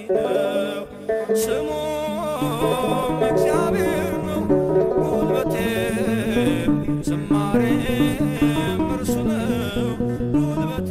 ነው ስሙም እግዚአብሔር ነው ጉልበቴ ዝማሬም እርሱ ነው ጉልበቴ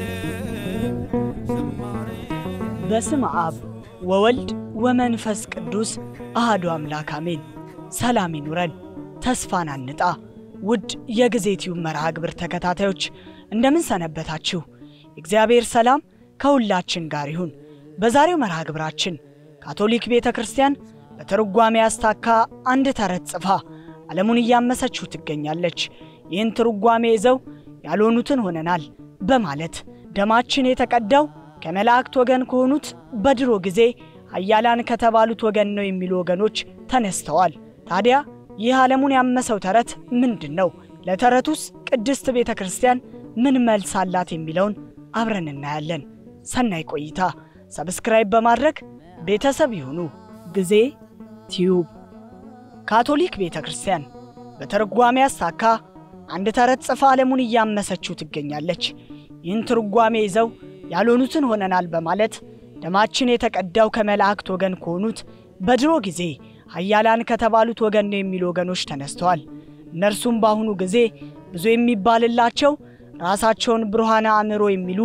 ዝማሬ በስም አብ ወወልድ ወመንፈስ ቅዱስ አህዱ አምላክ አሜን። ሰላም ይኑረን፣ ተስፋን አንጣ። ውድ የጊዜ ቲዩብ መርሃ ግብር ተከታታዮች እንደምን ሰነበታችሁ? እግዚአብሔር ሰላም ከሁላችን ጋር ይሁን። በዛሬው መርሃ ግብራችን ካቶሊክ ቤተ ክርስቲያን በትርጓሜ አስታካ አንድ ተረት ጽፋ ዓለሙን እያመሰችው ትገኛለች። ይህን ትርጓሜ ይዘው ያልሆኑትን ሆነናል በማለት ደማችን የተቀዳው ከመላእክት ወገን ከሆኑት በድሮ ጊዜ ኃያላን ከተባሉት ወገን ነው የሚሉ ወገኖች ተነስተዋል። ታዲያ ይህ ዓለሙን ያመሰው ተረት ምንድን ነው? ለተረቱስ ቅድስት ቤተ ክርስቲያን ምን መልስ አላት? የሚለውን አብረን እናያለን። ሰናይ ቆይታ። ሰብስክራይብ በማድረግ ቤተሰብ ይሁኑ። ጊዜ ቲዩብ ካቶሊክ ቤተ ክርስቲያን በትርጓሜ አስታካ አንድ ተረት ጽፋ ዓለሙን እያመሰችው ትገኛለች። ይህን ትርጓሜ ይዘው ያልሆኑትን ሆነናል በማለት ደማችን የተቀዳው ከመላእክት ወገን ከሆኑት በድሮ ጊዜ ኃያላን ከተባሉት ወገን ነው የሚሉ ወገኖች ተነስተዋል። እነርሱም በአሁኑ ጊዜ ብዙ የሚባልላቸው ራሳቸውን ብሩሃነ አእምሮ የሚሉ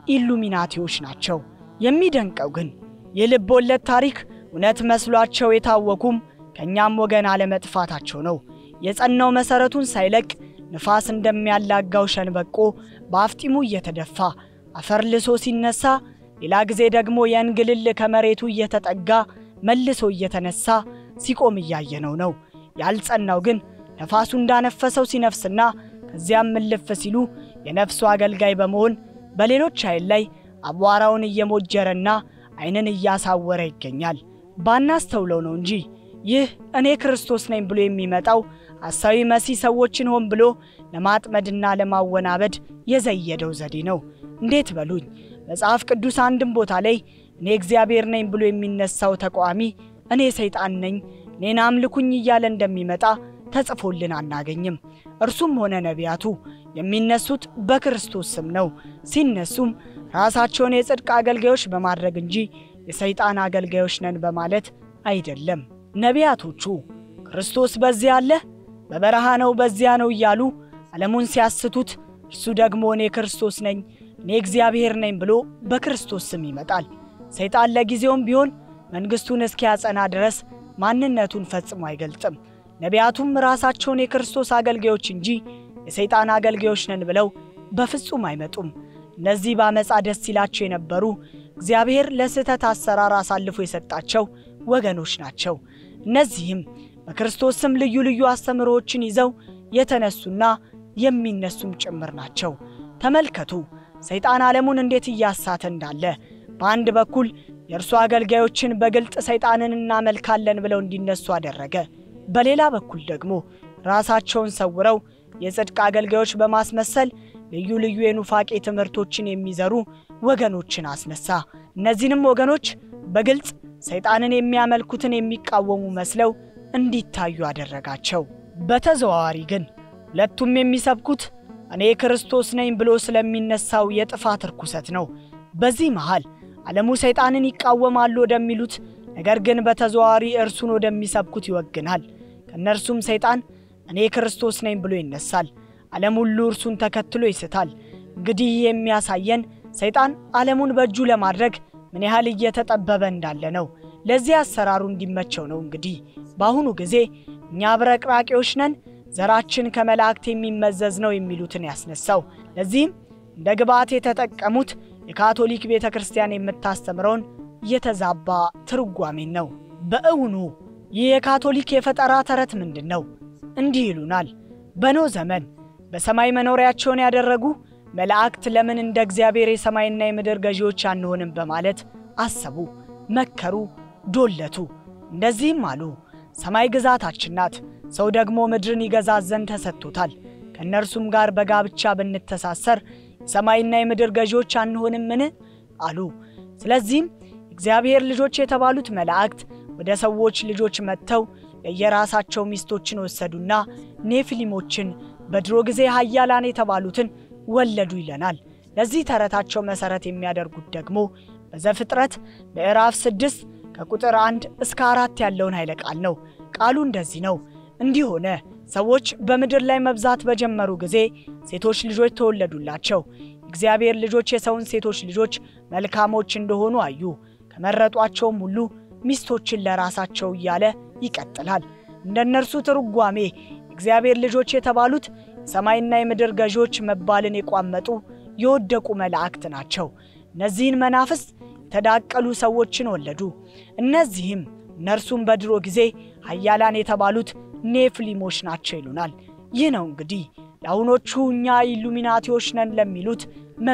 ኢሉሚናቲዎች ናቸው። የሚደንቀው ግን የልብ ወለድ ታሪክ እውነት መስሏቸው የታወኩም ከእኛም ወገን አለመጥፋታቸው ነው። የጸናው መሠረቱን ሳይለቅ ንፋስ እንደሚያላጋው ሸንበቆ በአፍጢሙ እየተደፋ አፈር ልሶ ሲነሳ፣ ሌላ ጊዜ ደግሞ የእንግልል ከመሬቱ እየተጠጋ መልሶ እየተነሳ ሲቆም እያየነው ነው። ያልጸናው ግን ነፋሱ እንዳነፈሰው ሲነፍስና ከዚያም እልፍ ሲሉ የነፍሱ አገልጋይ በመሆን በሌሎች ኃይል ላይ አቧራውን እየሞጀረና ዓይንን እያሳወረ ይገኛል። ባናስተውለው ነው እንጂ ይህ እኔ ክርስቶስ ነኝ ብሎ የሚመጣው ሐሳዊ መሲህ ሰዎችን ሆን ብሎ ለማጥመድና ለማወናበድ የዘየደው ዘዴ ነው። እንዴት በሉኝ። መጽሐፍ ቅዱስ አንድም ቦታ ላይ እኔ እግዚአብሔር ነኝ ብሎ የሚነሳው ተቃዋሚ እኔ ሰይጣን ነኝ እኔን አምልኩኝ እያለ እንደሚመጣ ተጽፎልን አናገኝም። እርሱም ሆነ ነቢያቱ የሚነሱት በክርስቶስ ስም ነው። ሲነሱም ራሳቸውን የጽድቅ አገልጋዮች በማድረግ እንጂ የሰይጣን አገልጋዮች ነን በማለት አይደለም። ነቢያቶቹ ክርስቶስ በዚያ አለ፣ በበረሃ ነው፣ በዚያ ነው እያሉ ዓለሙን ሲያስቱት፣ እርሱ ደግሞ እኔ ክርስቶስ ነኝ እኔ እግዚአብሔር ነኝ ብሎ በክርስቶስ ስም ይመጣል። ሰይጣን ለጊዜውም ቢሆን መንግሥቱን እስኪያጸና ድረስ ማንነቱን ፈጽሞ አይገልጥም። ነቢያቱም ራሳቸውን የክርስቶስ አገልጋዮች እንጂ የሰይጣን አገልጋዮች ነን ብለው በፍጹም አይመጡም። እነዚህ በአመፃ ደስ ይላቸው የነበሩ እግዚአብሔር ለስህተት አሰራር አሳልፎ የሰጣቸው ወገኖች ናቸው። እነዚህም በክርስቶስ ስም ልዩ ልዩ አስተምህሮዎችን ይዘው የተነሱና የሚነሱም ጭምር ናቸው። ተመልከቱ ሰይጣን ዓለሙን እንዴት እያሳተ እንዳለ። በአንድ በኩል የእርሱ አገልጋዮችን በግልጥ ሰይጣንን እናመልካለን ብለው እንዲነሱ አደረገ። በሌላ በኩል ደግሞ ራሳቸውን ሰውረው የጽድቅ አገልጋዮች በማስመሰል ልዩ ልዩ የኑፋቄ ትምህርቶችን የሚዘሩ ወገኖችን አስነሳ። እነዚህንም ወገኖች በግልጽ ሰይጣንን የሚያመልኩትን የሚቃወሙ መስለው እንዲታዩ አደረጋቸው። በተዘዋዋሪ ግን ሁለቱም የሚሰብኩት እኔ ክርስቶስ ነኝ ብሎ ስለሚነሳው የጥፋት ርኩሰት ነው። በዚህ መሃል ዓለሙ ሰይጣንን ይቃወማሉ ወደሚሉት ነገር ግን በተዘዋዋሪ እርሱን ወደሚሰብኩት ይወግናል። ከእነርሱም ሰይጣን እኔ ክርስቶስ ነኝ ብሎ ይነሳል። ዓለም ሁሉ እርሱን ተከትሎ ይስታል። እንግዲህ የሚያሳየን ሰይጣን ዓለሙን በእጁ ለማድረግ ምን ያህል እየተጠበበ እንዳለ ነው። ለዚህ አሰራሩ እንዲመቸው ነው። እንግዲህ በአሁኑ ጊዜ እኛ አብረቅራቂዎች ነን፣ ዘራችን ከመላእክት የሚመዘዝ ነው የሚሉትን ያስነሳው። ለዚህም እንደ ግብዓት የተጠቀሙት የካቶሊክ ቤተ ክርስቲያን የምታስተምረውን የተዛባ ትርጓሜን ነው። በእውኑ ይህ የካቶሊክ የፈጠራ ተረት ምንድን ነው? እንዲህ ይሉናል። በኖህ ዘመን በሰማይ መኖሪያቸውን ያደረጉ መላእክት ለምን እንደ እግዚአብሔር የሰማይና የምድር ገዢዎች አንሆንም በማለት አሰቡ፣ መከሩ፣ ዶለቱ። እንደዚህም አሉ፣ ሰማይ ግዛታችን ናት፣ ሰው ደግሞ ምድርን ይገዛት ዘንድ ተሰጥቶታል። ከእነርሱም ጋር በጋብቻ ብንተሳሰር የሰማይና የምድር ገዢዎች አንሆንምን? አሉ። ስለዚህም እግዚአብሔር ልጆች የተባሉት መላእክት ወደ ሰዎች ልጆች መጥተው ለየራሳቸው ሚስቶችን ወሰዱና ኔፊሊሞችን በድሮ ጊዜ ኃያላን የተባሉትን ወለዱ ይለናል። ለዚህ ተረታቸው መሠረት የሚያደርጉት ደግሞ በዘፍጥረት ምዕራፍ ስድስት ከቁጥር አንድ እስከ አራት ያለውን ኃይለ ቃል ነው። ቃሉ እንደዚህ ነው። እንዲህ ሆነ ሰዎች በምድር ላይ መብዛት በጀመሩ ጊዜ ሴቶች ልጆች ተወለዱላቸው። እግዚአብሔር ልጆች የሰውን ሴቶች ልጆች መልካሞች እንደሆኑ አዩ። ከመረጧቸውም ሁሉ ሚስቶችን ለራሳቸው እያለ ይቀጥላል። እንደ እነርሱ ትርጓሜ እግዚአብሔር ልጆች የተባሉት የሰማይና የምድር ገዢዎች መባልን የቋመጡ የወደቁ መላእክት ናቸው። እነዚህን መናፍስት የተዳቀሉ ሰዎችን ወለዱ። እነዚህም እነርሱም በድሮ ጊዜ ኃያላን የተባሉት ኔፍሊሞች ናቸው ይሉናል። ይህ ነው እንግዲህ ለአሁኖቹ እኛ ኢሉሚናቲዎች ነን ለሚሉት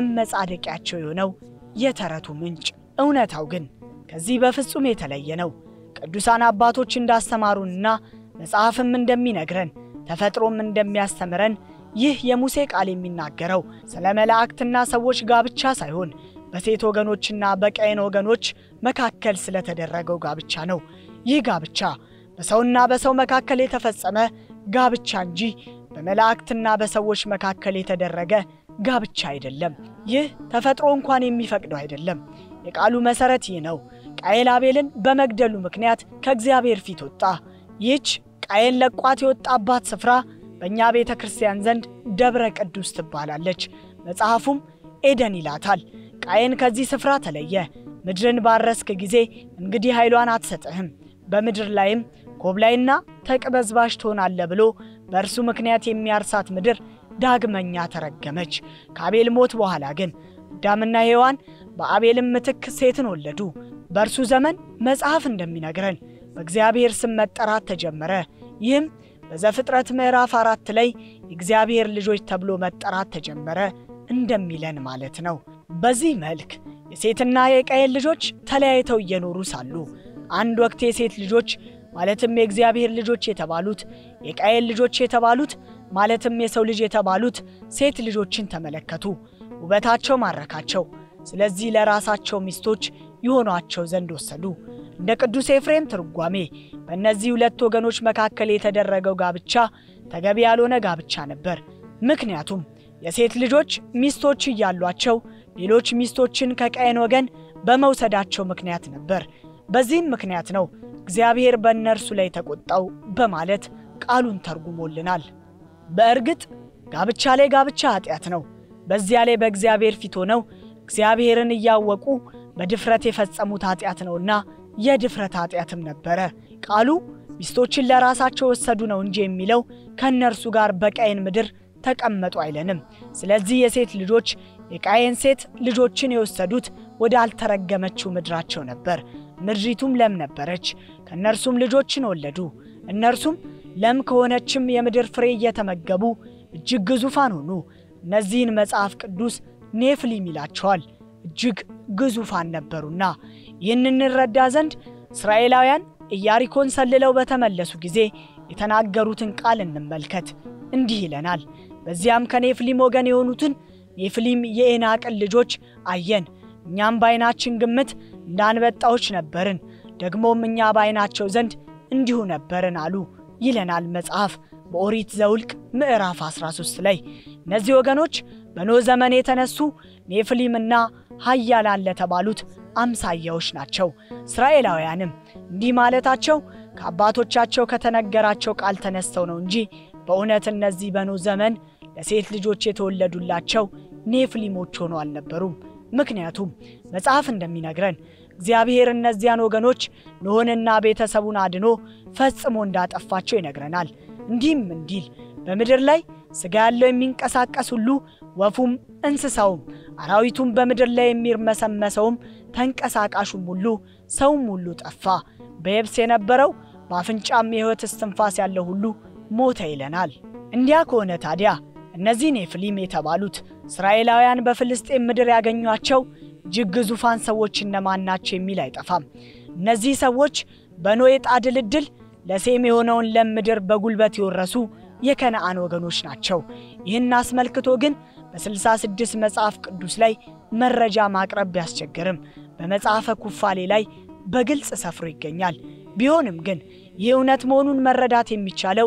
መመጻደቂያቸው የሆነው የተረቱ ምንጭ። እውነታው ግን ከዚህ በፍጹም የተለየ ነው። ቅዱሳን አባቶች እንዳስተማሩንና መጽሐፍም እንደሚነግረን ተፈጥሮም እንደሚያስተምረን ይህ የሙሴ ቃል የሚናገረው ስለ መላእክትና ሰዎች ጋብቻ ሳይሆን በሴት ወገኖችና በቀይን ወገኖች መካከል ስለተደረገው ጋብቻ ነው። ይህ ጋብቻ በሰውና በሰው መካከል የተፈጸመ ጋብቻ እንጂ በመላእክትና በሰዎች መካከል የተደረገ ጋብቻ አይደለም። ይህ ተፈጥሮ እንኳን የሚፈቅደው አይደለም። የቃሉ መሠረት ይህ ነው። ቃየል አቤልን በመግደሉ ምክንያት ከእግዚአብሔር ፊት ወጣ። ይህች ቃየል ለቋት የወጣባት ስፍራ በእኛ ቤተ ክርስቲያን ዘንድ ደብረ ቅዱስ ትባላለች። መጽሐፉም ኤደን ይላታል። ቃየን ከዚህ ስፍራ ተለየ። ምድርን ባረስክ ጊዜ እንግዲህ ኃይሏን አትሰጥህም፣ በምድር ላይም ኮብላይና ተቅበዝባዥ ትሆናለህ ብሎ በእርሱ ምክንያት የሚያርሳት ምድር ዳግመኛ ተረገመች። ከአቤል ሞት በኋላ ግን አዳምና ሔዋን በአቤልም ምትክ ሴትን ወለዱ። በእርሱ ዘመን መጽሐፍ እንደሚነግረን በእግዚአብሔር ስም መጠራት ተጀመረ። ይህም በዘፍጥረት ምዕራፍ አራት ላይ የእግዚአብሔር ልጆች ተብሎ መጠራት ተጀመረ እንደሚለን ማለት ነው። በዚህ መልክ የሴትና የቃየል ልጆች ተለያይተው እየኖሩ ሳሉ አንድ ወቅት የሴት ልጆች ማለትም የእግዚአብሔር ልጆች የተባሉት የቃየል ልጆች የተባሉት ማለትም የሰው ልጅ የተባሉት ሴት ልጆችን ተመለከቱ። ውበታቸው ማረካቸው። ስለዚህ ለራሳቸው ሚስቶች ይሆኗቸው ዘንድ ወሰዱ። እንደ ቅዱስ ኤፍሬም ትርጓሜ በእነዚህ ሁለት ወገኖች መካከል የተደረገው ጋብቻ ተገቢ ያልሆነ ጋብቻ ነበር። ምክንያቱም የሴት ልጆች ሚስቶች እያሏቸው ሌሎች ሚስቶችን ከቃየን ወገን በመውሰዳቸው ምክንያት ነበር። በዚህም ምክንያት ነው እግዚአብሔር በእነርሱ ላይ ተቆጣው በማለት ቃሉን ተርጉሞልናል። በእርግጥ ጋብቻ ላይ ጋብቻ ኃጢአት ነው። በዚያ ላይ በእግዚአብሔር ፊት ሆነው እግዚአብሔርን እያወቁ በድፍረት የፈጸሙት ኃጢአት ነውና የድፍረት ኃጢአትም ነበረ። ቃሉ ሚስቶችን ለራሳቸው ወሰዱ ነው እንጂ የሚለው ከእነርሱ ጋር በቃየን ምድር ተቀመጡ አይለንም። ስለዚህ የሴት ልጆች የቃየን ሴት ልጆችን የወሰዱት ወደ አልተረገመችው ምድራቸው ነበር። ምድሪቱም ለም ነበረች፣ ከእነርሱም ልጆችን ወለዱ። እነርሱም ለም ከሆነችም የምድር ፍሬ እየተመገቡ እጅግ ግዙፋን ሆኑ። እነዚህን መጽሐፍ ቅዱስ ኔፍሊም ይላቸዋል፣ እጅግ ግዙፋን ነበሩና። ይህን እንረዳ ዘንድ እስራኤላውያን ኢያሪኮን ሰልለው በተመለሱ ጊዜ የተናገሩትን ቃል እንመልከት። እንዲህ ይለናል። በዚያም ከኔፍሊም ወገን የሆኑትን ኔፍሊም የኤናቅን ልጆች አየን። እኛም በዓይናችን ግምት እንደ አንበጣዎች ነበርን፣ ደግሞም እኛ በዓይናቸው ዘንድ እንዲሁ ነበርን አሉ ይለናል መጽሐፍ በኦሪት ዘውልቅ ምዕራፍ 13 ላይ። እነዚህ ወገኖች በኖህ ዘመን የተነሱ ኔፍሊምና ኃያላን ለተባሉት አምሳያዎች ናቸው። እስራኤላውያንም እንዲህ ማለታቸው ከአባቶቻቸው ከተነገራቸው ቃል ተነስተው ነው እንጂ በእውነት እነዚህ በኖህ ዘመን ለሴት ልጆች የተወለዱላቸው ኔፍሊሞች ሆነው አልነበሩም። ምክንያቱም መጽሐፍ እንደሚነግረን እግዚአብሔር እነዚያን ወገኖች ኖኅንና ቤተሰቡን አድኖ ፈጽሞ እንዳጠፋቸው ይነግረናል። እንዲህም እንዲል በምድር ላይ ሥጋ ያለው የሚንቀሳቀስ ሁሉ ወፉም፣ እንስሳውም፣ አራዊቱም በምድር ላይ የሚርመሰመሰውም ተንቀሳቃሹም ሁሉ ሰውም ሁሉ ጠፋ። በየብስ የነበረው በአፍንጫም የሕይወት እስትንፋስ ያለው ሁሉ ሞተ ይለናል። እንዲያ ከሆነ ታዲያ እነዚህ ኔፍሊም የተባሉት እስራኤላውያን በፍልስጤም ምድር ያገኟቸው እጅግ ግዙፋን ሰዎች እነማን ናቸው የሚል አይጠፋም። እነዚህ ሰዎች በኖህ ዕጣ ድልድል ለሴም የሆነውን ለም ምድር በጉልበት የወረሱ የከነአን ወገኖች ናቸው። ይህን አስመልክቶ ግን በስልሳ ስድስት መጽሐፍ ቅዱስ ላይ መረጃ ማቅረብ ቢያስቸግርም በመጽሐፈ ኩፋሌ ላይ በግልጽ ሰፍሮ ይገኛል። ቢሆንም ግን ይህ እውነት መሆኑን መረዳት የሚቻለው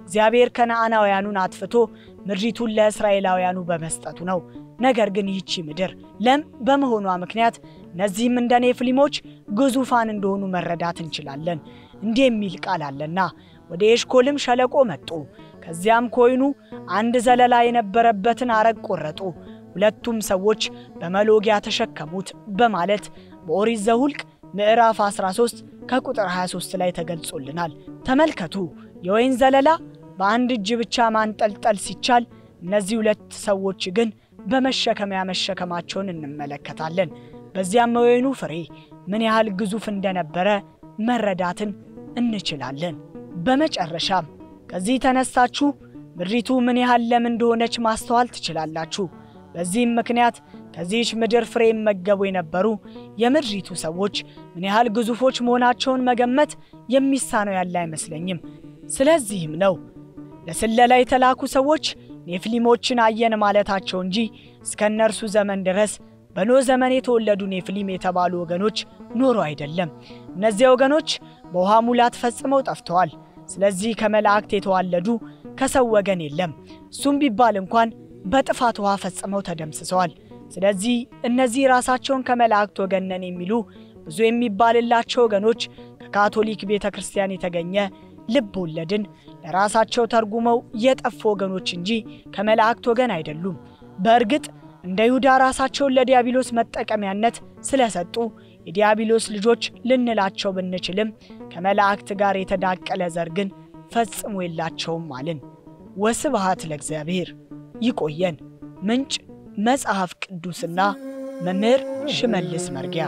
እግዚአብሔር ከነዓናውያኑን አጥፍቶ ምድሪቱን ለእስራኤላውያኑ በመስጠቱ ነው። ነገር ግን ይህቺ ምድር ለም በመሆኗ ምክንያት እነዚህም እንደ ኔፍሊሞች ግዙፋን እንደሆኑ መረዳት እንችላለን። እንዲህ የሚል ቃል አለና ወደ ኤሽኮልም ሸለቆ መጡ። ከዚያም ከወይኑ አንድ ዘለላ የነበረበትን አረግ ቆረጡ፣ ሁለቱም ሰዎች በመሎጊያ ተሸከሙት በማለት በኦሪት ዘኍልቍ ምዕራፍ 13 ከቁጥር 23 ላይ ተገልጾልናል። ተመልከቱ፣ የወይን ዘለላ በአንድ እጅ ብቻ ማንጠልጠል ሲቻል፣ እነዚህ ሁለት ሰዎች ግን በመሸከሚያ መሸከማቸውን እንመለከታለን። በዚያም የወይኑ ፍሬ ምን ያህል ግዙፍ እንደነበረ መረዳትን እንችላለን። በመጨረሻም ከዚህ ተነስታችሁ ምድሪቱ ምን ያህል ለም እንደሆነች ማስተዋል ትችላላችሁ። በዚህም ምክንያት ከዚህች ምድር ፍሬ ይመገቡ የነበሩ የምድሪቱ ሰዎች ምን ያህል ግዙፎች መሆናቸውን መገመት የሚሳነው ያለ አይመስለኝም። ስለዚህም ነው ለስለላ የተላኩ ሰዎች ኔፍሊሞችን አየን ማለታቸው እንጂ እስከ እነርሱ ዘመን ድረስ በኖህ ዘመን የተወለዱ ኔፍሊም የተባሉ ወገኖች ኖሮ አይደለም። እነዚያ ወገኖች በውሃ ሙላት ፈጽመው ጠፍተዋል። ስለዚህ ከመላእክት የተዋለዱ ከሰው ወገን የለም። እሱም ቢባል እንኳን በጥፋት ውሃ ፈጽመው ተደምስሰዋል። ስለዚህ እነዚህ ራሳቸውን ከመላእክት ወገን ነን የሚሉ ብዙ የሚባልላቸው ወገኖች ከካቶሊክ ቤተ ክርስቲያን የተገኘ ልብ ወለድን ለራሳቸው ተርጉመው የጠፉ ወገኖች እንጂ ከመላእክት ወገን አይደሉም። በእርግጥ እንደ ይሁዳ ራሳቸውን ለዲያብሎስ መጠቀሚያነት ስለሰጡ የዲያብሎስ ልጆች ልንላቸው ብንችልም ከመላእክት ጋር የተዳቀለ ዘር ግን ፈጽሞ የላቸውም አልን። ወስብሃት ለእግዚአብሔር። ይቆየን። ምንጭ መጽሐፍ ቅዱስና መምህር ሽመልስ መርጊያ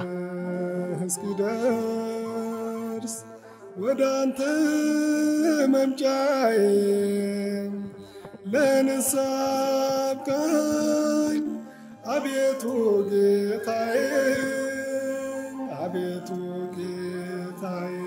እስኪደርስ ወደ አንተ መምጫዬ ለንስሐ አብቃኝ አቤቱ ጌታዬ አቤቱ ጌታዬ